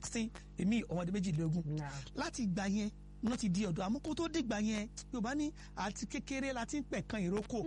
sixteen èmi ọmọdé méjìlélógún láti ìgbà yẹn wọ́n ti di ọ̀dọ́ àmọ́ kó tó dìgbà yẹn yorùbá ní àti kékeré la ti ń pẹ̀kan ìrókò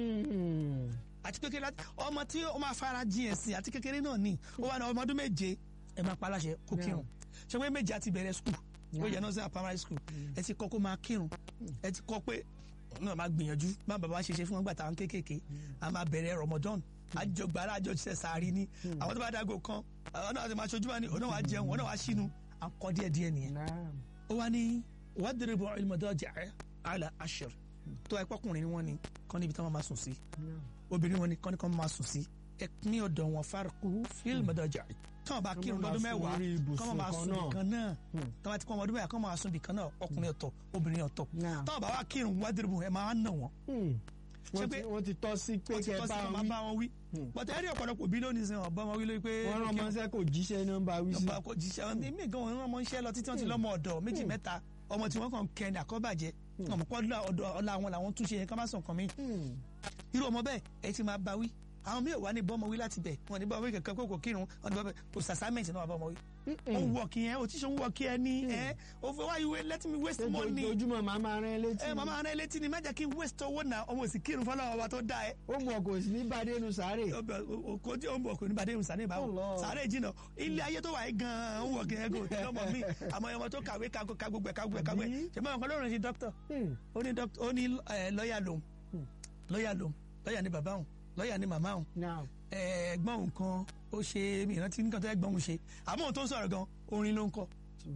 àti kékeré láti ọmọ tí ó máa fara jin ẹ̀sìn àti kékeré náà ni ó wà ní ọmọ ọdún méje ẹ máa pa aláṣẹ kó kírun ṣé wọ́n méje àti bẹ̀rẹ̀ skul ó yẹ nọ́ọ̀sì primary school ẹ ti kọ́ kó máa kírun ẹ ti kọ́ pé náà máa gbìyànjú bá bàbá ṣe ṣe fún wọn gbà táwọn kéékèèké a máa bẹ̀rẹ̀ Ramadan àjọgbára àjọṣe sàárì ni àwọn tó bá dágò kan àwọn náà ti máa ṣojú wa ni òun náà wàá jẹun òun náà wàá ṣínú à ń kọ́ díẹ̀ díẹ̀ nìyẹn ó wá ní wadribu al-madaji'a ala ashr tó ẹ pọ́kùnrin ni wọ́n ni kọ́ níbi tí wọ́n máa sùn sí obìnrin wọn ni kọ́ ní kọ́ máa sùn sí ẹ ní ọ̀dọ̀ wọn farqu fil madaji'i tí wọn bá kírun lọ́dún mẹ́wàá kọ́ máa sùn nìkan náà tí wọn ti kọ́ ọmọdún mẹ́wàá kọ́ máa sùn nìkan náà ọkùnrin ọ̀tọ̀ obìnrin ọ̀tọ̀ tí wọn bá wá kírun wadribu ẹ máa nà wọn wọ́n ti tọ́ sí pé kẹ́ bá wọn wí bọ́tẹ́ ẹ̀rí ọ̀pọ̀lọpọ̀ bí lónìí sẹ́wọ̀n bá wọn wí lórí pé. wọ́n rán ọmọọṣẹ́ kò jíṣẹ́ ní nọ́mbà wí sí. nọ́mbà kò jíṣẹ́ ẹ̀mí gan wọn rán ọmọọṣẹ́ lọ títí wọn ti lọ́mọ ọ̀dọ̀ méjì mẹ́ta ọmọ tí wọ́n kàn kẹ́ ní àkọ́bàjẹ́ ọmọ pọ́ ọ̀la àwọn làwọn túnṣe yẹn ká má sàn kàn mí. irú ọmọ bẹ́ẹ̀ ẹ ti máa bá wí àwọn mi ò wá ní bọ́mọ wí láti bẹ̀ wọn ní bọ́mọ wí kankan kó kò kírun wọn ní bọ́mọ kò sàsámẹ́ǹtì náà wà bọ́mọ wí. ó wọ kí yẹn òtíṣe ń wọ kí ẹ ní ẹ ó fẹ́ why you let me waste money. ojoojúmọ́ màá máa rán ẹ létí. ẹ màá máa rán ẹ létí ni má jẹ́ kí n waste owó náà ọmọ òsì kírun fọlọ́ ọba tó dá ẹ. ó mọ̀ kò sí ní bàdénu sáré. kò tí ó mọ̀ kò ní bàdénu sáré báwo sáré jìnnà ilé ayé tó wà yìí gan-an ń wọ̀ kí ẹ kò tẹ́ ọmọ mi àmọ́ ọmọ tó kàwé ka gbogbo ẹ̀ ka gbogbo ẹ̀ ka gbogbo ẹ̀ ṣe máa ń kọ́ lóòrùn sí dókítà ó ní lọ́ọ̀yà lòun lọ́ọ̀yà lòun lọ́ọ̀yà ni bàbá òun lọ́ọ̀yà ni màmá òun ẹ̀gbọ́n òun kan ó ṣe mìíràn tí nǹkan tó ẹ̀gbọ́n òun ṣe àmọ́ òun tó ń sọ̀rọ̀ gan orin ló ń kọ.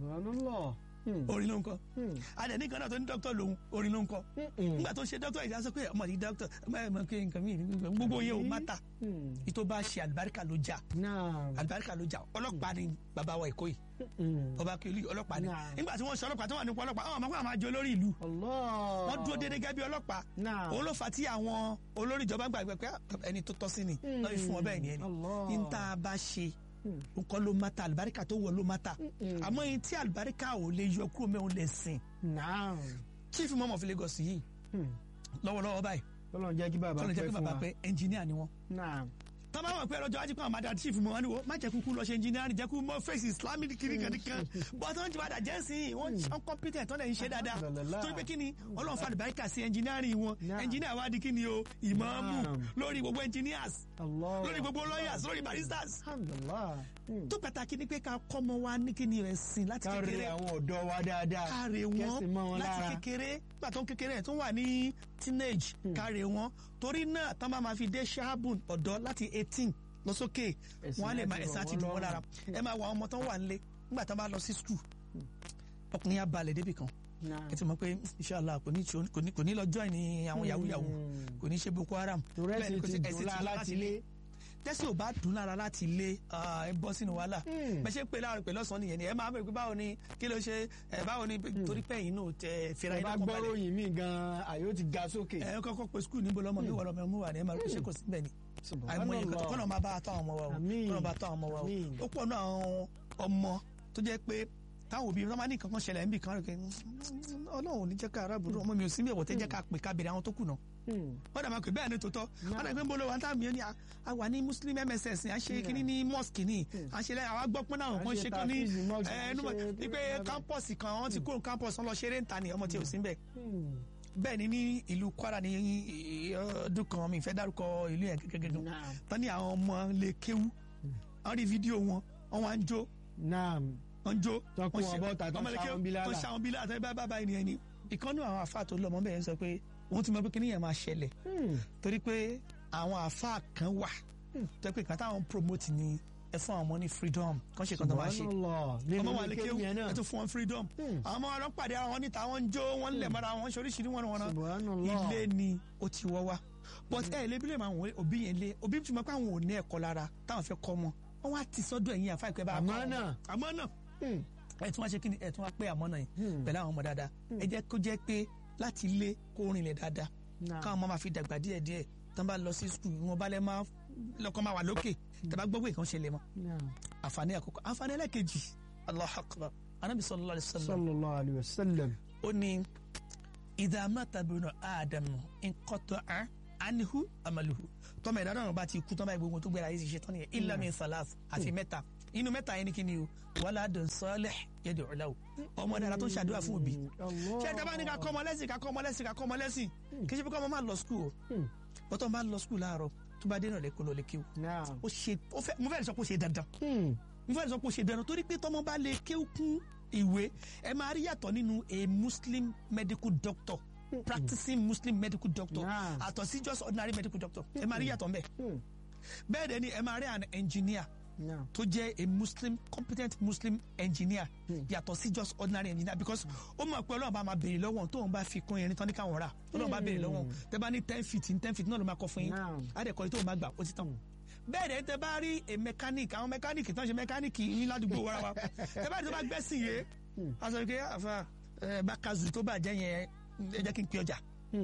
orin ló ń kọ. adẹ ní kan náà tó ní dókítà lòun orin ló ń kọ. nígbà tó ṣe dókítà ìdá sọ pé ọmọ yìí dókítà ọmọ ẹ̀ mọ̀ kí nǹkan mi gbogbo yẹn ò má ta. ìtò bá ṣe àlùbáríkà ló jà àlùbáríkà ló jà ọlọ́pàá ni bàbá wa Èkó yìí ọba kìlì ọlọ́pàá ni nígbà tí wọ́n ṣe ọlọ́pàá tó wà nípa ọlọ́pàá àwọn ọmọ àwọn àjọ olórí ìlú wọ́n dúró déédéé gẹ́gẹ́ bí ọlọ́pàá òun ló fà tí àwọn olórí ìjọba gbàgbé pé ẹni tó tọ́ sí ni lọ́ọ́ fún ọ bẹ́ẹ̀ ni ẹni ní tá a bá ṣe nǹkan ló má ta àlùbáríkà tó wọ ló má ta àmọ́ yín tí àlùbáríkà ò lè yọ kúrò mẹ́wọ́n lè sìn chief mọ́mọ́ fi Lagos yìí lọ́wọ́lọ́wọ́ báyìí kọ́lọ́n jẹ́ kí bàbá pẹ́ ẹnjìníà ni wọ́n tọ́ba wọn pẹ́ lọ́jọ́ ajíkọ́ àmàdà chief mọ́ wọn ni wọ́n má jẹ́ kúkú lọ ṣe engineering jẹ́ kú mọ́ face islamic kiri kan kan but wọ́n ti padà jẹ́ sí i wọ́n ṣan competent wọ́n lè ń ṣe dáadáa torí pé kí ni ọlọ́run fa àlùbáríkà sí engineering wọn engineer wa di kí ni o ìmáàmù lórí gbogbo engineers lórí gbogbo lawyers lórí baristas tó pàtàkì ni pé ká kọ́ ọmọ wa ní kí ni rẹ̀ sìn láti kékeré káre àwọn ọ̀dọ́ wa dáadáa káre wọn láti kékeré gbàtọ́ kékeré tó wà ní teenage káre wọn torí náà tán bá máa fi dé ṣáàbùn ọ̀dọ́ láti eighteen lọ sókè wọn á lè máa ẹ̀sìn àti dùn wọn lára ẹ máa wọ àwọn ọmọ tó wà nílé nígbà tán bá lọ sí skul ọkùnrin yà balẹ̀ débì kan ẹ ti mọ̀ pé inshallah kò ní kò ní lọ join ní àwọn yahoo yahoo kò ní ṣe boko haram bẹ́ẹ̀ ni kò sí ẹ̀sìn tó láti lé tẹ́sí ò bá dùn lára láti ilé ẹ bọ́ sínú wàhálà bẹ́ẹ̀ ṣe ń pè láàrin pẹ̀lú ọ̀sán nìyẹn ni ẹ máa bẹ̀ pé báwo ni kí ló ṣe ẹ báwo ni torí pé yìí náà tẹ fira yìí lọ́kàn balẹ̀. ẹ bá gbọ́rọ̀ yìí mí gan àyò ti ga sókè. ẹ kọ́kọ́ pe skul níbo lọ́mọ mi wọ̀ lọ́mọ mi wà ní ẹ máa ṣe kò sí bẹ́ẹ̀ ni àìmọye kọ́tọ̀ kọ́nà máa bá a tọ́ àwọn ọmọ wa o kọ́nà bá a tọ́ àwọn ọmọ wa o ó pọ̀ náà àwọn ọmọ tó jẹ́ pé táwọn òbí wọn máa ní kankan ṣẹlẹ̀ níbi kan rẹ̀ ọlọ́run ò ní jẹ́ ká arábùrú ọmọ mi ò sí mi ẹ̀wọ̀ tẹ́ jẹ́ ká pè ká bèrè àwọn tó kù náà wọ́n dàbí pé bẹ́ẹ̀ ni tòótọ́ wọ́n dàbí pé bolo wa táàmì yẹn ni a wà ní muslim mss a ṣe kínní ní mosque ni a ṣe lẹ́yìn àwa gbọ́ pé náà wọ́n ṣe kán ní ẹnu ní pé campus kan wọ́n ti kúrò campus wọn lọ ṣeré ń ta ni ọmọ tí ò sí bẹ́ẹ̀ bẹ́ẹ̀ ni ní ìlú Kwara ní ọdún kan mi ìfẹ́ dárúkọ ìlú yẹn gẹ́gẹ́ gan tán ní àwọn ọmọ lè kéwú wọ́n rí fídíò wọn wọ́n wá ń jó wọ́n jó wọ́n ṣe wọ́n ṣe àwọn bílẹ̀ àtẹ́bí bá bá ẹni ẹni ìkànnì àwọn àfáà tó lọ́mọ bẹ́ẹ̀ sọ pé òun ti mọ pé kíní yẹn máa ṣẹlẹ̀ torí pé àwọn àfáà kan wà tó pé kàtà àwọn promote ni ẹ fún àwọn ọmọ ní freedom kan ṣe kan tó máa ṣe ọmọ wa lè kéwù ẹ tún fún wọn freedom àwọn ọmọ wọn pàdé àwọn níta wọn ń jó wọn ń lẹ̀ mọ́ra wọn ṣe oríṣiríṣi wọn wọn ilé ni ó ti wọ́ wá but ẹ lè bílẹ̀ àwọn òbí yẹn lé òbí tí mo pé àwọn ò ní ẹ̀kọ́ lára táwọn fẹ́ kọ́ wọn wọn wá ti sọ́dọ̀ ẹ̀yìn àfa ìpẹ́ bá àmọ́ náà àmọ́ náà ẹ tún wá ṣe kí ni ẹ tún wá pé àmọ́ náà yìí pẹ̀lú àwọn ọmọ dáadáa ẹ jẹ́ kó jẹ́ pé láti ilé kó rinlẹ̀ dáadáa káwọn ọmọ máa fi dàgbà díẹ̀ díẹ̀ tán bá lọ sí skul wọn bá lẹ máa lọkàn máa wà lókè tàbá gbọ́ pé nǹkan ṣẹlẹ̀ mọ́ àǹfààní àkọ́kọ́ àǹfààní ẹlẹ́kejì Allahu akbar anabi sallallahu alayhi wa sallam sallallahu alayhi wa sallam ó ní idha mata bunu adam inqata'a anhu amaluhu tọ́mọ ẹ̀dá náà bá ti kú tọ́mọ ìgbógun tó gbéra yìí ti ṣe tán nìyẹn illa min salas àti mẹ́ta inú mẹ́ta yẹn ni kí ni o wàhálà dùn sọ́ọ́lẹ̀ yẹ́dẹ̀ ọ̀la o ọmọ dára tó ń ṣàdúrà fún òbí ṣé ẹ dábàá ní ká kọ́ ọmọ lẹ́sìn ká kọ́ ọmọ lẹ́sìn ká kọ́ ọmọ lẹ́sìn kì í ṣe pé kọ́ ọmọ máa lọ skul o bọ́tọ̀ máa lọ skul láàárọ̀ tó bá dé náà lẹ́kọ́ lọ lè kí o ó ṣe ó fẹ́ mo fẹ́ sọ pé ó ṣe dandan mo fẹ́ sọ pé ó ṣe dandan torí pé tọmọ bá lè kéwú kún ìwé ẹ máa rí yàtọ̀ nínú a muslim medical doctor practicing muslim medical doctor àtọ̀ sí just ordinary medical doctor ẹ máa rí yàtọ̀ mbẹ́ bẹ́ẹ̀ dẹ̀ ni ẹ máa rí an engineer tó jẹ́ a muslim competent muslim engineer yàtọ̀ sí just ordinary engineer because ó mọ̀ pé ọlọ́run bá máa béèrè lọ́wọ́ tóun bá fi kún irin tán ní káwọn rà ọlọ́run bá béèrè lọ́wọ́ tẹ bá ní ten feet ní ten feet náà ló máa kọ́ fún yín àdẹ̀kọ́ tóun bá gbà ó ti tán bẹ́ẹ̀ dẹ̀ tẹ bá rí a mechanic àwọn mechanic tán ṣe mechanic ní ládùúgbò wàrà wa tẹ bá rí tó bá gbẹ́sìn yé aṣọ ìké àfa bákazù tó bàjẹ́ yẹn ẹ jẹ́ kí n pe ọjà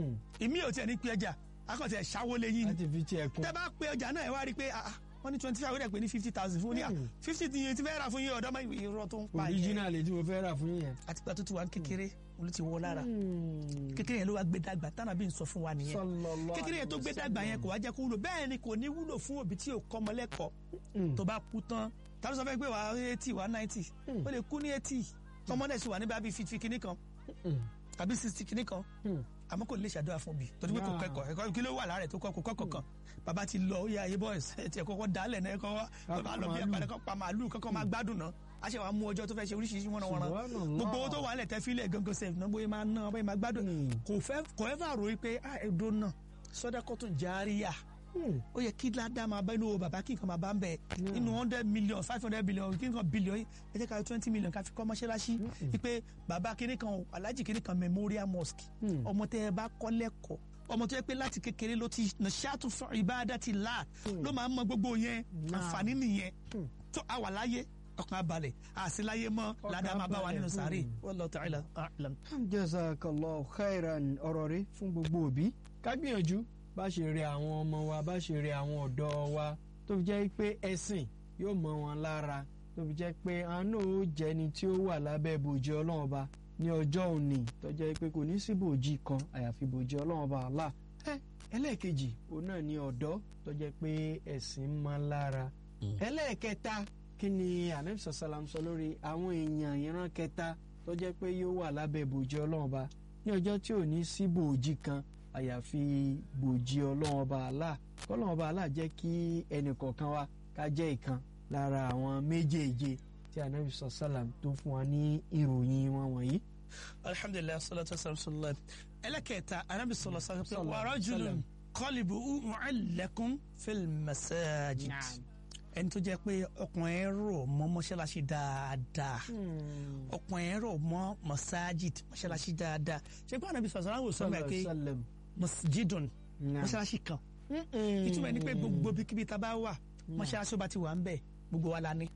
ìmí ò tiẹ̀ ní pe ọjà akọ̀tì ẹ̀ ṣáwó lé yín ni tẹ bá pe ọjà náà ẹ wá rí i pé wọ́n ní twenty five ó dẹ̀ pé ní fifty thousand fún ní à fifty ti yẹn ti fẹ́ rà fún yín ọ̀dọ́ mọ́ irọ́ tó ń pa yẹn. original tí mo fẹ́ rà fún yẹn. àti pé àtúntò wa ń kékeré olú ti wọ lára kékeré yẹn ló wá gbé dàgbà tánà bí n sọ fún wa nìyẹn kékeré yẹn tó gbé dàgbà yẹn kò wá jẹ́ kó wúlò bẹ́ẹ̀ ni kò ní wúlò fún òbí tí ò kọ́ ọmọ lẹ́kọ̀ọ́ tó bá kú tán tàbí sọ fẹ́ pé wà á eighty wà á ninety ó lè kú ní eighty ọmọdé sì wà níbi àbí fifty kìíní kan tàbí sixty kìíní kan àmọ́ kò lè ṣàdúrà fún bi torí pé kò kẹ́kọ̀ọ́ ẹ̀kọ́ kí ló wà lára ẹ̀ tó kọ́ kò kọ́kọ́ kan bàbá ti lọ ó yà ayé boys ẹ̀ tiẹ̀ kọ́kọ́ dálẹ̀ náà ẹ̀kọ́ bàbá lọ bí ẹ̀pàdé kan pa màálù kọ́kọ́ máa gbádùn náà a ṣe wàá mú ọjọ́ tó fẹ́ ṣe oríṣiríṣi wọn wọn gbogbo owó tó wà nílẹ̀ tẹ́ fílẹ̀ gangan sef náà bóyá máa ná bóyá máa gbádùn kò fẹ́ kò ẹ́ fà ròyìn pé ah ẹ̀dọ́ náà sọ́dọ̀kọ́tún járíyà ó yẹ kí ládàá máa bá inú bàbá kí nǹkan máa bá ń bẹ inú hundred million five hundred billion kí nǹkan billion ẹ jẹ́ ká twenty million ká fi kọ́ mọ́ṣáláṣí wípé bàbá kínní kan alájì kínní kan memorial mosque ọmọ tẹ́ ẹ bá kọ́ lẹ́kọ̀ọ́ ọmọ tó yẹ pé láti kékeré ló ti nà ṣáàtú fún ìbáadá ti là ló máa ń mọ gbogbo yẹn àǹfààní nìyẹn tó a wà láyé ọkàn abalẹ̀ àṣìláyé mọ́ ládàá máa bá wa nínú sàárè wallahu ta'ala a'lam. jazakallahu khairan ọ̀rọ̀ rẹ fún gbogbo òbí ká gbìyànjú bá ṣe rẹ àwọn ọmọ wa bá ṣe rẹ àwọn ọ̀dọ́ wa tó fi jẹ́ pé ẹ̀sìn yóò mọ wọn lára tó fi jẹ́ pé àánú ó jẹni tí ó wà lábẹ́ bòjì ọlọ́run ọba ní ọjọ́ òní tó jẹ́ pé kò ní sí bòjì kan àyàfi bòjì ọlọ́run ọba Allah ẹlẹ́ẹ̀kejì òun náà ni ọ̀dọ́ tó jẹ́ pé ẹ̀sìn mọ́ lára ẹlẹ́ẹ̀kẹta kí ni anabi sàlám sọ lórí àwọn èèyàn ìran kẹta tó jẹ́ pé yóò wà lábẹ́ bòjì ọlọ́run ọba ní ọjọ́ tí ò ní sí bòjì kan àyàfi bòjì ọlọ́run ọba àlá kọ́lọ́run ọba àlá jẹ́ kí ẹnì kọ̀ọ̀kan wa ká jẹ́ ìkan lára àwọn méjèèje tí anabi sọ sálàm tó fún wa ní ìròyìn wọn wọ̀nyí. alhamdulilayi salatu wasalam ẹlẹ́kẹ̀ẹ́ta anabi sọlọ sọ pé wa rajulun qalbuhu mu'allaqun fil masajid ẹni tó jẹ́ pé ọkùnrin ẹ̀ rọ̀ mọ́ mọ́ṣáláṣí dáadáa ọkùnrin ẹ̀ rọ̀ mọ́ masajid mọ́ṣáláṣí dáadáa ṣé pé anabi sọ̀rọ̀ sọ̀rọ̀ sọ pé masjidun mọ́ṣáláṣí kan ìtumọ̀ ẹni pé gbogbo bíkíbi tá a bá wà mọ́ṣáláṣí ọba ti wà ń bẹ̀ gbogbo wa la ní.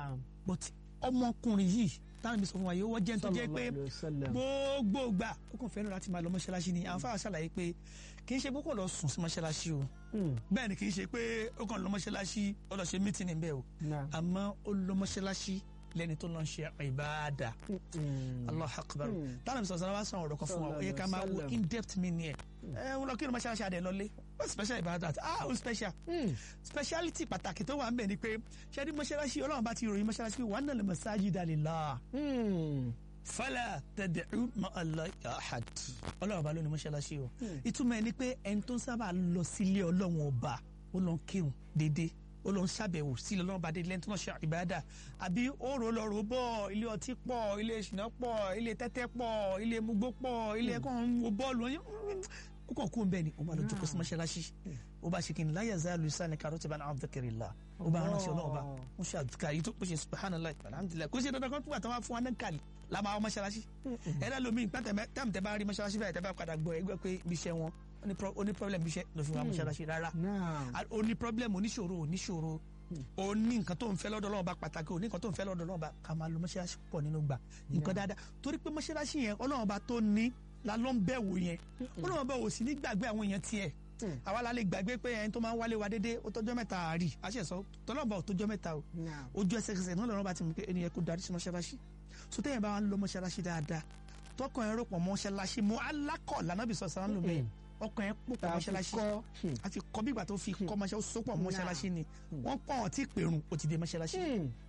but ọmọkùnrin yìí táwọn ibi sọ fún wa yìí wọ́n jẹ́ nítorí pé gbogbo gbà ó kàn fẹ́ràn láti máa lọ mọ́ṣáláṣí ni àwọn fáwọn ṣàlàyé pé kì í ṣe pé kò lọ sùn sí mọ́ṣáláṣí o bẹ́ẹ̀ ni kì í ṣe pé ó kàn lọ mọ́ṣáláṣí ó lọ ṣe mítìnì bẹ́ẹ̀ o àmọ́ ó lọ mọ́ṣáláṣí lẹ́ni tó lọ ń ṣe ìbáàdà allah akbar táwọn ìbísọ̀ sọ́nà wá sọ̀rọ̀ ọ̀rọ̀ kan fún wa ó yẹ ká máa wo in depth meaning ẹ̀ ẹ̀ ń lọ kí ni mọ́ṣáláṣí adé lọ́lé ó special ìbáàdà ah ó special speciality pàtàkì tó wà ń bẹ̀ ni pé ṣé ní mọ́ṣáláṣí ọlọ́run bá ti ròyìn mọ́ṣáláṣí pé wàá nàlẹ́ masajida lillah fala tad'u ma'a Allahi ahad ọlọ́run ọba ló ní mọ́ṣáláṣí o ìtumọ̀ ẹni pé ẹni tó ń sábà lọ sílé ọlọ́run ọba ó lọ kírun déédéé ó lọ ń ṣàbẹ̀wò sílẹ̀ ọlọ́run bá dé lẹ́ni tó ń ṣe ìbádà àbí ó rò lọ rò bọ̀ ilé ọtí pọ̀ ilé ìṣìnà pọ̀ ilé tẹ́tẹ́ pọ̀ ilé mugbó pọ̀ ilé ẹ̀kọ́ ń wo bọ́ọ̀lù ó kàn kú bẹ́ẹ̀ ni ó bá lọ jókòó sí mọ́ṣáláṣí ó bá ṣe kí ni láyà záàlù sani karoti bá náà dhikrillah ó bá ránṣẹ́ ọlọ́run bá ó ṣe àdúkà yìí tó pèsè subhanallah alhamdulilayi kò sí dandan kan tó wà tó wá fún wa náà kàlí la máa wọ mọ́ṣáláṣí ẹ̀rọ lomi táàmù tẹ́ bá rí mọ́ṣáláṣí báyìí tẹ́ bá padà gbọ́ ẹgbẹ́ pé ibi iṣẹ́ wọn ó ní problem ibi iṣẹ́ ló fi wá mọ́ṣáláṣí rárá ó ní problem oníṣòro oníṣòro ó ní nǹkan tó ń fẹ́ lọ́dọ̀ Ọlọ́run bá pàtàkì ó ní nǹkan tó ń fẹ́ lọ́dọ̀ Ọlọ́run bá ká máa lo mọ́ṣáláṣí pọ̀ nínú gbà nǹkan dáadáa torí pé mọ́ṣáláṣí yẹn Ọlọ́run bá tó ní la ló ń bẹ̀ wò yẹn Ọlọ́run bá wò sí ní gbàgbé àwọn èèyàn tiẹ̀ àwa la lè gbàgbé pé ẹni tó máa ń wálé wa dédé ó tọ́jọ́ mẹ́ta àárí àṣẹsọ tọ́lọ́ba ò tọ́jọ́ mẹ́ta o ojú ẹsẹ̀kẹsẹ̀ náà lọ́rọ́ bá ti mú pé ẹni yẹn kó darí sí mọ́ṣáláṣí so téèyàn bá wà ń lọ mọ́ṣáláṣí dáadáa tọkàn ẹ̀rọ pọ̀ mọ́ṣáláṣí mọ́ alákọ̀ lànàbì sọ sàn ló bẹ́ẹ̀ ọkàn ẹ̀ pọ̀ pọ̀ mọ́ṣáláṣí àti kọ́ bí ìgbà tó fi kọ́ mọ́ṣáláṣí ó sopọ̀ mọ́ṣáláṣí ni wọ́n pọ̀ ọ̀ tí pèrún ó ti dé mọ́ṣáláṣí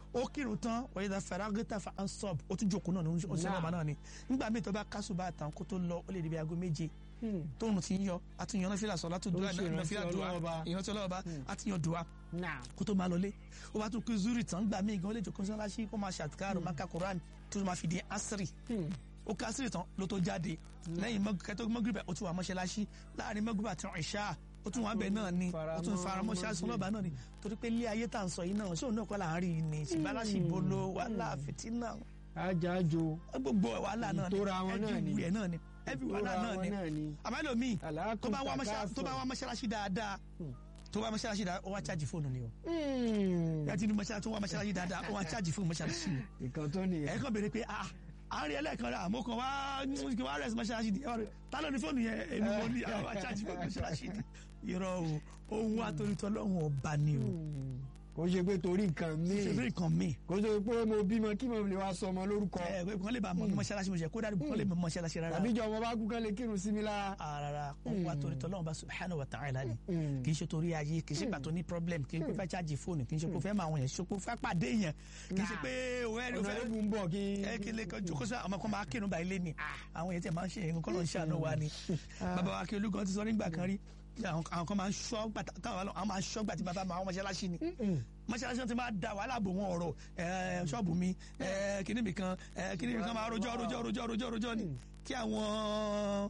ó kírun tán wọ́n yẹ́dá faragita fa ansọ́b ó tún jókòó náà ní oṣù náà náà ni nígbà míì tó bá kásù bá tàn kó tó lọ ó lè débi aago méje tóun ti ń yọ àtúnyàn náà fílà sọ látúndúrà náà fílà dùwà ìrántí ọlọ́ọ̀ba àtúnyàn dùwà kó tó máa lọlé ó bá tún kí zuri tán gbà míì gan ó lè jókòó sọ́láṣí kó máa ṣàtìkárò máa ka koran tó máa fi di asiri ó ká asiri tán ló tó jáde lẹ́yìn kẹtọ́ mọ́gìrìbà ó tún wà mọ́ṣáláṣí láàrin mọ́gìrìbà àti ìṣá ó tún wà bẹ́ẹ̀ náà ni ó tún faramọ́ ṣáàṣì ọlọ́ba náà ni torí pé ilé ayé tá à ń sọ yìí náà ṣóun náà kọ́ là ń rí i ni ṣìbálàṣì bolo wàhálà fìtínà. ajájo gbogbo wàhálà náà ni ìtura wọn náà ni everywhere náà ni every wàhálà náà ni àbálò mi tó bá wá mọ́ṣáláṣí dáadáa tó wá mọ́ṣáláṣí dáadáa ó wá chájì fóònù ni o. ẹ ti ní mọ́ṣáláṣí tó wá mọ́ṣáláṣí dáadáa ó wá chájì fóònù mọ́ṣáláṣí o. ìkan tó nìyẹn. ẹ kàn béèrè pé ah àárín ẹlẹ́ẹ̀kan rẹ̀ àmọ́ kan wá kí wá rẹ̀ mọ́ṣáláṣí ni ta ló ní fóònù yẹn èmi mo ní àwọn achájì fóònù mọ́ṣáláṣí ni irọ́ o ohun wa torí tọ́lọ́hún ọba ni o. kò ṣe pé torí nǹkan míì ṣe pé nǹkan míì. kò ṣe pé mo bímọ kí mo lè wá sọ ọmọ lórúkọ. ẹ ẹ kàn lè bá mọ mọ́ṣáláṣí mo ṣe kó dáadé kàn lè mọ mọ́ṣáláṣí rárá. àbí jọ ọmọ bá kú kán lè kírun sí mi lára. rárá ohun wa torí tọ́lọ́hún bá subhanahu wa ta'ala ni kì í ṣe torí ayé kì í ṣe pàtó ní problem kì í ṣe pé fẹ́ chájì fóònù kì í ṣe pé fẹ́ máa wọ̀nyẹn ṣe pé fẹ́ pàdé yẹn kì í ṣe pé òwe ẹni ọ̀nà ẹ̀bùn bọ̀ kí. ẹ kí lè kọjú kó sọ àwọn kan máa kírun báyìí lé ni àwọn yẹn tẹ máa ń ṣe nǹkan lọ́n ṣàánú wa ni bàbá wa kí olúgan ti sọ nígbà kan rí àwọn kan máa ń ṣọ́ gbà táwọn àwọn máa ń ṣọ́ gbà tí bàbá máa wọ́n mọ́ṣáláṣí ni mọ́ṣáláṣí ti máa da wàhálà bò wọ́n ọ̀rọ̀ ṣọ́ọ̀bù mi kíní mi kan kíní mi kan máa rojọ́ rojọ́ rojọ́ rojọ́ rojọ́ ni kí àwọn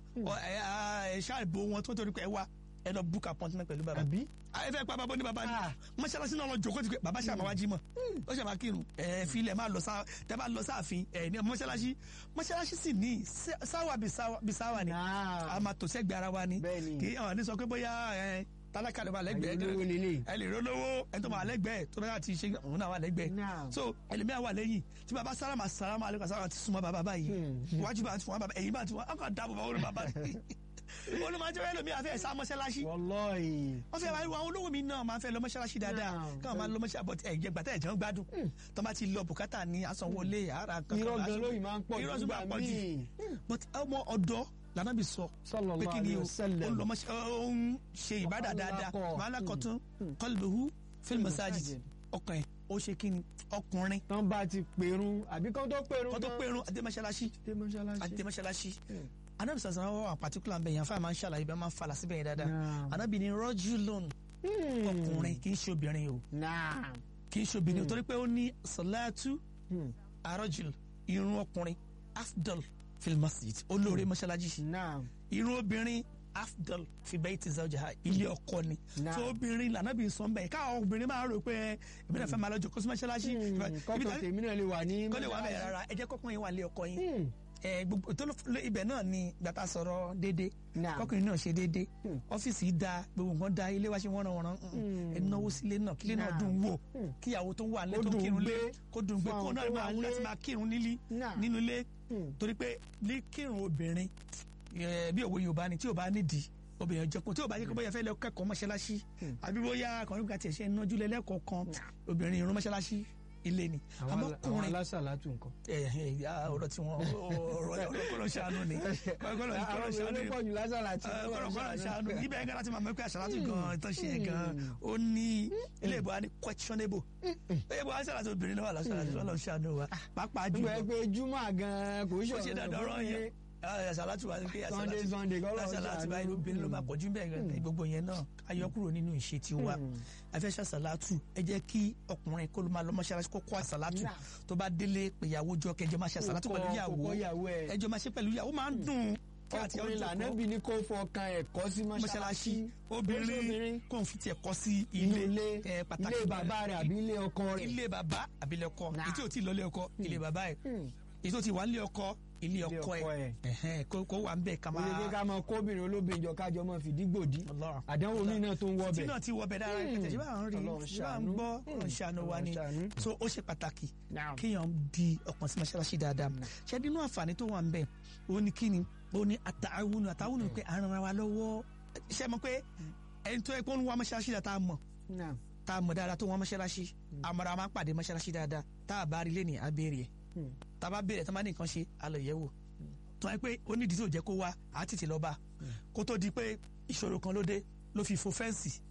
ṣáàbò wọn tó torí pé ẹ wá ẹ lọ book appointment pẹ̀lú bàbá àbí. ẹ fẹ́ pa bàbá ní bàbá ni mọ́ṣáláṣí náà lọ jòkó ti pé bàbá ṣàmà wá jí mọ̀ ó ṣàmà kírun ẹ filẹ̀ máa lọ sá tẹ bá lọ sáàfin ẹ ní mọ́ṣáláṣí mọ́ṣáláṣí sì ní sáwà bí sáwà ni a máa tò sẹ́gbẹ̀ẹ́ ara wa ni kì í àwọn ní sọ pé bóyá ẹ tálákà ló wà lẹ́gbẹ̀ẹ́ ẹ lè rólówó ẹ tó máa lẹ́gbẹ̀ẹ́ tó bá ti ṣe òun náà wà lẹ́gbẹ̀ẹ́ so ẹlẹmìí wà lẹ́yìn tí bàbá sálámà sálámà alẹ́ sálámà ti súnmọ́ bàbá báyìí iwájú bá ti fún wa bàbá ẹ̀yìn bá ti fún wa ọkọ̀ dáàbò bá wọlé bàbá olùmọ̀jọ́ yẹn lomi àfẹ́ sá mọ́ṣáláṣí. wọlọ́ọ̀yì. wọ́n fẹ́ àwọn olówó mi náà máa fẹ́ lọ mọ́ṣáláṣí dáadáa káwọn máa lọ mọ́ṣáláṣí bọ̀ ẹ̀jẹ̀ gbàtà ẹ̀jẹ̀ ń gbádùn. tó bá ti lọ bùkátà ní asanwóolé ara kankan. irọ́ gan lóyìn máa ń pọ̀ jù gbà míì. but ọmọ ọ̀dọ́ lànàbì sọ pé kí ni ó ń ṣe ìbádà dáadáa màálàkọ̀tún qalbuhu fil masajid ọkàn ẹ̀ ó ṣe kí ni ọkùnrin. tán bá ti pèrún àbí kán tó pèrún. kán tó pèrún àti mọ́ṣáláṣí. àti mọ́ṣáláṣí anabi sàṣà wọn wà particular bẹ́ẹ̀ yẹn fáwọn máa ń ṣàlàyé bẹ́ẹ̀ máa ń falà síbẹ̀ yẹn dáadáa anabi ni rọ́jú lónù ọkùnrin kì í ṣe obìnrin o kì í ṣe obìnrin o torí pé ó ní sọláàtú arọ́jùl irun ọkùnrin afdal fil masjid olóore mọ́ṣáláṣí irun obìnrin afdal fi bayti zawjiha ilé ọkọ ni tó obìnrin lànàbí sọ bẹ́ẹ̀ káwọn obìnrin máa rò pé èmi náà fẹ́ máa lọ jòkó sí mọ́ṣáláṣí kọ́kọ́ tèmi náà lè wà ní kọ́lé wà bẹ́ẹ̀ rárá ẹ jẹ́ kọ́kọ́ yín wà lé ọkọ yín ẹ gbogbo tó ibẹ̀ náà ni gbàtà sọ̀rọ̀ déédé kọkùnrin náà ṣe déédé ọ́fíìsì da gbogbo nǹkan da ilé wa ṣe wọ́n ràn ẹ náwó sílé náà kílé náà dùn wò kíyàwó tó wà lẹ́tọ̀ kírun lé kó dùn gbé kó náà máa wú láti máa kírun nílí nínú ilé torí pé ní kírun obìnrin bí òwe Yorùbá ni tí ò bá nídìí obìnrin ọjọkùn tí ò bá yẹ kó bóyá fẹ́ lọ kẹ́kọ̀ọ́ mọ́ṣáláṣí àbí bóyá kọrin gba tiẹ̀ ṣe ń nájú lẹ́lẹ́kọ̀ọ́ kan obìnrin irun mọ́ṣáláṣí ilé ni àmọ́ kùnrin àwọn alásàlátù nǹkan. ẹ ẹ ọ̀rọ̀ tí wọn ọ̀rọ̀ ọlọpọlọ ṣàánú ni ọlọpọlọ ṣàánú ni pọ̀jù lásàlátù. ọlọpọlọ ṣàánú ibẹ̀ yẹn láti máa mẹ́kọ́ àṣàlátù gan ìtàn ṣe yẹn gan ó ní ilé ìbò wa ní questionable ilé ìbò wa ṣàlátù obìnrin lọ́wọ́ àlásàlátù ọlọ́run ṣàánú wa pàápàá jùlọ. ìgbà pé júmọ̀ gan kò ó ṣe dandan ọ̀rọ̀ yẹn àṣàlátù wa pé Sunday Sunday kọ́ lọ́ọ́ àṣàlátù wa inú obìnrin ló máa pọ̀jù bẹ́ẹ̀ gbogbo yẹn náà ayọ́ kúrò nínú ìṣe tiwa afẹ́ṣẹ́ àṣàlátù ẹ jẹ́ kí ọkùnrin kó ló máa lọ mọ́ṣáláṣí kó kọ́ àṣàlátù tó bá délé péyàwó jọ kẹjọ máa ṣe àṣàlátù pẹ̀lú ìyàwó ẹjọ máa ṣe pẹ̀lú ìyàwó máa ń dùn ọkùnrin lànàbí ni kò fọkàn ẹ̀kọ́ sí mọ́ṣáláṣí obìnrin kò fi tiẹ̀ kọ́ sí ilé ilé bàbá rẹ̀ àbí ilé ọkọ rẹ̀ ilé bàbá àbí ilé ọkọ ètò tí ì lọ ilé ọkọ ilé bàbá ẹ̀ ètò tí wà nílé ọkọ ilé ọkọ ẹ kó wà ń bẹ ká máa. oye ká máa kóbìnrin olóbìnrin jọ kájọ máa fìdí gbòdì àdánwò mi náà tó ń wọ bẹ. tí náà ti wọ bẹ dára ẹ tẹ̀síwá à ń rí ṣíwá ń gbọ́ ọ̀rọ̀ ṣàánú wa ni so ó ṣe pàtàkì kéèyàn di ọkàn sí mọ́ṣáláṣí dáadáa ṣé nínú àǹfààní tó wà ń bẹ ó ní kíni ó ní àtàwùnú àtàwùnú pé à ń ran wa lọ́wọ́ ṣé mo pé ẹni tó yẹ kó ń wá mọ́ṣáláṣí dáadáa mọ̀ tá a mọ̀ dáadáa tó wọ́n mọ́ṣáláṣí àmọ́ra máa ń pàdé mọ́ṣáláṣí dáadáa tá a bá rí lé ní abẹ́rẹ́ ẹ̀ tá a bá bẹ̀rẹ̀ tá a bá ní nǹkan ṣe a lọ yẹ̀ wò tó wáyé pé onídìí tó jẹ́ kó wá á tètè lọ bá kó tó di pé ìṣòro kan ló dé ló fi fo fẹ́ǹsì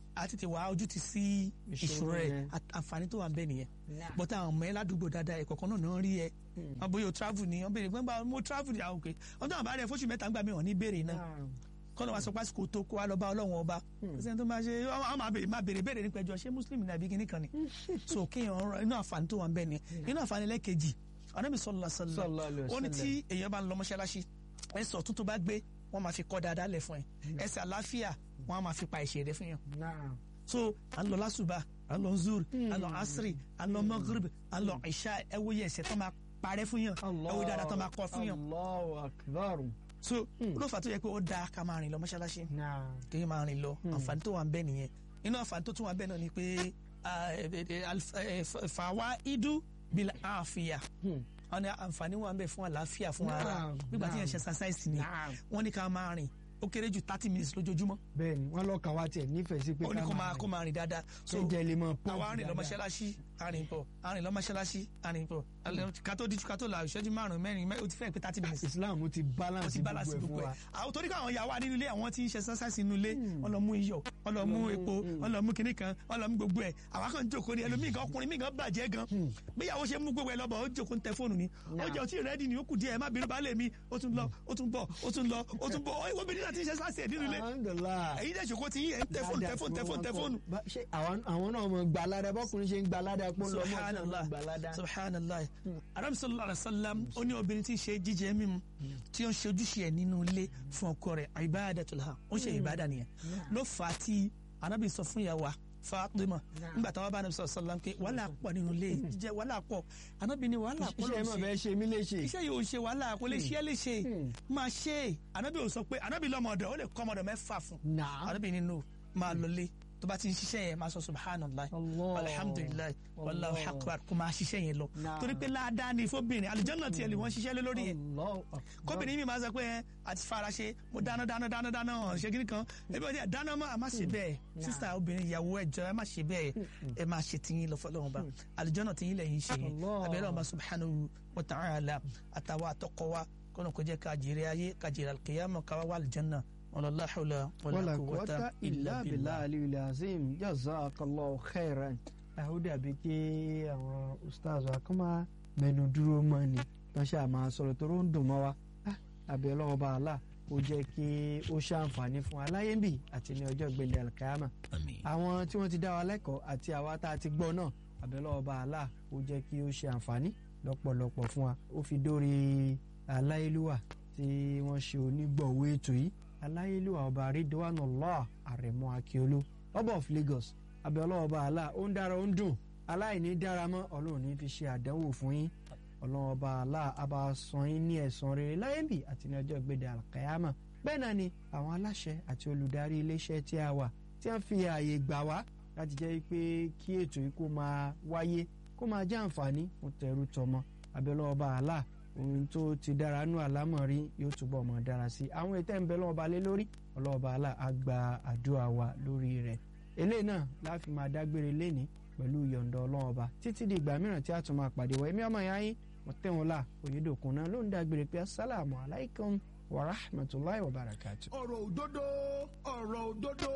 a tètè wá ojú ti sí ìṣòro rẹ yẹn. At- àǹfààní tó wà ń bẹ nìyẹn Nah. bọ́tà àwọn ọmọ yẹn ládùúgbò dáadáa ẹ̀kọ́ kan náà náà rí ẹ wọn bóyá o travel ni wọn béèrè gbọ́ngbà mo travel ni àwọn òkè wọn tó wà bá rẹ fóṣù mẹ́ta ń gbà mí wọn ní béèrè náà kọ́nà wa sọ pásítọ̀ tó kó wa lọ bá ọlọ́run ọba ṣé tó máa ṣe àwọn máa béèrè máa béèrè béèrè nípa ẹjọ́ ṣé muslim ní àbí kíní kan ni so kéèyàn ọ̀rọ̀ inú àǹfààní tó wà ń bẹ ni inú àǹfààní lẹ́ẹ̀kejì Ànábì sallallahu alaihi Sallallahu alaihi wasallam ó ní wasallam. tí èèyàn bá ń lọ mọ́ṣáláṣí ẹsẹ̀ ọ̀tún tó bá gbé wọ́n máa fi kọ́ dáadáa lẹ̀ fún ẹ ẹsẹ̀ àlàáfíà wọ́n á máa fi pa ẹ̀ṣẹ̀ rẹ fún yàn Nah. so à ń lọ lásùbà à ń lọ zur à ń lọ asiri à ń lọ magrib à ń lọ ìṣá ẹ wo yẹ ẹ̀ṣẹ̀ tó máa parẹ́ fún yàn ẹ wo dáadáa tó máa kọ́ fún yàn Allahu akbar. so olófà tó yẹ pé ó dáa ká máa rìn lọ mọ́ṣáláṣí Nah. kéèyàn máa rìn lọ àǹfààní tó wà ń bẹ nìyẹn inú àǹfààní tó tún wà ń bẹ náà ni pé ah, eh, eh, alf- eh, f- fàwa idu bil àfìyà Hmm. wọn ní àǹfààní wà ń bẹ fún àlàáfíà fún ara Naam, nígbà tí yẹn naam. ṣe exercise ni Naam. wọn ní ká máa rìn ó kéré jù thirty minutes lójoojúmọ́ bẹ́ẹ̀ni wọn lọ kàn wá tiẹ̀ nífẹ̀ẹ́ sí pé ó ní kó máa kó máa rìn dáadáa so jẹjẹ lè mọ pọ́ǹpù àwa rìn lọ mọ́ṣáláṣí arìn pọ̀ arìn lọ mọ́ṣáláṣí arìn pọ̀ kátó díjú kátó la ìṣẹ́jú márùn-ún mẹ́rin mẹ́- ó ti fẹ́ pé thirty minutes Islam ti ó balance ti balance gbogbo ẹ̀ gbogbo fún ẹ̀ wa. àwọn torí káwọn ìyàwó nínú ilé àwọn tí ń ṣe exercise nínú ilé wọn lọ mú iyọ̀ wọn lọ mú epo wọn lọ mú kinní kan wọn lọ mú gbogbo ẹ̀ àwa kan jókòó ni ẹlòmíì kan ọkùnrin míì kan bàjẹ́ gan bíyàwó ṣe mú gbogbo ẹ̀ lọ́bọ̀ ó jókòó ń tẹ fóònù ni ó jẹ́ ọtí rẹ́dì ni ó kù díẹ̀ ẹ má bínú baálé mi ó tún lọ ó tún bọ̀ ó tún lọ ó tún bọ̀ ó ìwọ obìnrin náà ti ń ṣe exercise nínú ilé Alhamdulillah. èyí dẹ̀ ṣòkó ti yín ẹ̀ ń tẹ fóònù tẹ fóònù tẹ fóònù tẹ fóònù Bá- ṣé àwọn àwọn náà mọ gbalada bọkùnrin ṣe ń gbalada pọ lọ mọ subhanallah gbalada. subhanallah arabi sallallahu alaihi wa sallam ó ní obìnrin tí ń ṣe jíjẹ mímu tí ó ń ṣe ojúṣe ẹ̀ nínú ilé fún ọkọ rẹ̀ ibadatul ha ó ń ṣe ìbádà nìyẹn ló fà á tí anabi sọ fún ìyàwó wa Fatima nígbà táwọn bá anabi sallallahu alaihi wa sallam pé wàhálà pọ̀ nínú ilé jíjẹ wàhálà pọ̀ anabi ni wàhálà pọ̀ ló iṣẹ́ ń mọ̀ ṣe bẹ́ẹ̀ ṣe mí léṣe. iṣẹ́ yìí ò ṣe wàhálà kò lè ṣe é lè ṣe máa ṣe é anabi ò sọ pé anabi lọ́mọdé ó lè kọ́ ọmọdé mẹ́fà fún Naam. anabi nínú máa lọlé tó bá ti ń ṣiṣẹ́ yẹn máa sọ subhanallah Allah. alhamdulilayi wallahu Allah. akbar kó máa ṣiṣẹ́ yẹn lọ Naam. torí pé ládàá ni fóbìnrin àlùjànnà tiẹ̀ lè wọ́n ṣiṣẹ́ lé lórí yẹn Allahu akbar. kóbìnrin mi máa sọ pé ẹ àti fara ṣe mo dáná dáná dáná dáná hàn ṣe kiri kan ebi ọdẹ dáná mọ́ a má ṣe bẹ́ẹ̀ sísá obìnrin ìyàwó ẹjọ́ ẹ má ṣe bẹ́ẹ̀ ẹ má ṣe tiyín lọ fọlọ́run bá àlùjànnà tiyín lẹ́yìn ṣe yẹn Allah. abẹ́rẹ́ ọba subhanahu wa ta'ala àtàwọn àtọkọ wa kọ́nà kó jẹ́ ká jèrè ayé ká jèrè alkiyama ká wá wà àlùjànnà wala hawla wala wala quwwata quwwata illa billahi aliyul azim jazakallahu khairan. ó dàbí kí àwọn ustaz wa kọ́ máa mẹ́nu dúró mọ́ ni wọ́n ṣáà máa sọ̀rọ̀ tó ń dùn mọ́ wa. Ah, àbẹ̀ ọlọ́wọ́ bá a là ó jẹ́ kí ó ṣàǹfààní fún aláyébì àti ní ọjọ́ ìgbélé alkiyama. àmín àwọn tí wọ́n ti dá wa lẹ́kọ̀ọ́ àti àwa tá a ti gbọ́ náà àbẹ̀lọ́wọ́ bá a là ó jẹ́ kí ó ṣe àǹfààní lọ́pọ̀lọpọ̀ fún wa ó fi dórí aláyélúwà tí wọ́n ṣe onígbọ̀wọ́ ètò yìí aláyélúwà ọba ridwanullah àrẹ̀mọ akíolú ọba of Lagos àbẹ̀lọ́wọ́ bá a là ó ń dára ó ń dùn aláìní dára mọ́ ọlọ́run ní fi ṣe àdánwò fún yín ọlọ́run ọba àlá àbá san yín ní ẹ̀san rere láyé bì àti ní ọjọ́ ìgbéde àlàkàyàmà bẹ́ẹ̀ náà ni àwọn aláṣẹ àti olùdarí iléeṣẹ́ tí a wà tí wọ́n fi ààyè gbà wá láti jẹ́ pé kí ètò yìí kó máa wáyé kó máa jẹ́ àǹfààní fún tẹrú tọmọ abẹ́lẹ́ ọba àlá ohun tó ti dára nú àlámọ̀rí yóò túbọ̀ mọ̀ dára sí i àwọn ètò ìbẹ̀ lọ́wọ́ ọba lé lórí ọlọ́ọ̀ba àlá á gba àdúrà wa lórí rẹ̀ eléyìí náà láfi máa dágbére léni pẹ̀lú yọ̀ǹda ọlọ́wọ́ ọba títí di ìgbà mìíràn tí a tún máa pàdé wọ ẹ̀mí ọmọ ìyá yín mọ̀tẹ́wọ̀nla òyedòkun náà ló ń dágbére pé assalamu alaikum wa rahmatulahi wa barakatuh. ọ̀rọ̀ òdodo ọ̀rọ̀ òdodo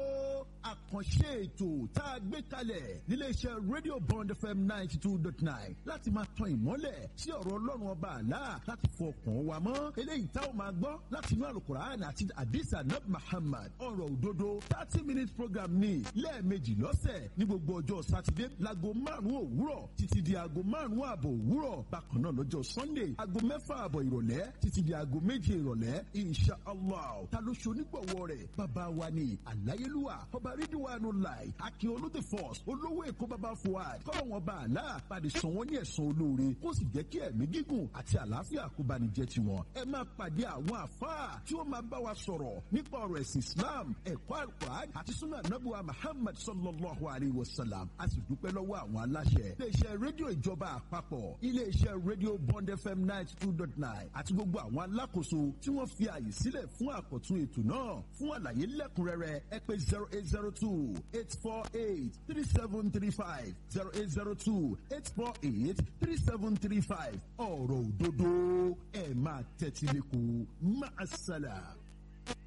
àkànṣe ètò tá a gbé kalẹ̀ níléeṣẹ́ radio bond fm ninety two dot nine láti máa tan ìmọ́lẹ̀ sí ọ̀rọ̀ ọlọ́run ọba àlá láti fọkàn wa mọ́ eléyìí tá ò máa gbọ́ láti inú alukur'an àti adisa nab muhammad ọ̀rọ̀ òdodo thirty minute program ní lẹ́ẹ̀mejì lọ́sẹ̀ ní gbogbo ọjọ́ sátidé láago márùn-ún òwúrọ̀ títí di aago márùn-ún ààbọ̀ òwúrọ̀ bákan náà lọ́jọ́ sunday aago mẹ́fà ààbọ̀ ìrọ̀lẹ́ títí di aago méje ìrọ̀lẹ́ insha allah ta ló ṣe onígbọ̀wọ́ rẹ̀ bàbá wa ni àláyélúwà ọba rídíwánu láì akin olóde force olówó èkó bàbá fuad kọ́lọ̀ wọn bá àlá pàdé san wọ́n ní ẹ̀san olóore kó sì jẹ́ kí ẹ̀mí gígùn àti àlàáfíà kó bá ní jẹ́ tiwọn ẹ máa pàdé àwọn àfáà tí ó máa bá wa sọ̀rọ̀ nípa ọ̀rọ̀ ẹ̀sìn islam ẹ̀kọ́ alukur'an àti sunna anabuwa muhammad sallallahu alayhi wa sallam a sì dúpẹ́ lọ́wọ́ àwọn aláṣẹ iléeṣẹ́ rédíò ìjọba àpapọ̀ iléeṣẹ́ rédíò bond fm ninety two dot nine àti gbogbo àwọn alákòóso tí wọ́n fi àyè sílẹ̀ fún àkọ́tún ètò náà fún àlàyé lẹ́kùnrẹ́rẹ́ ẹ pè zero eight zero two eight four eight three seven three five zero eight zero two eight four eight three seven three five ọ̀rọ̀ òdodo ẹ̀ máa tẹ́tí lẹ́kọ̀ọ́ máa ṣàlà.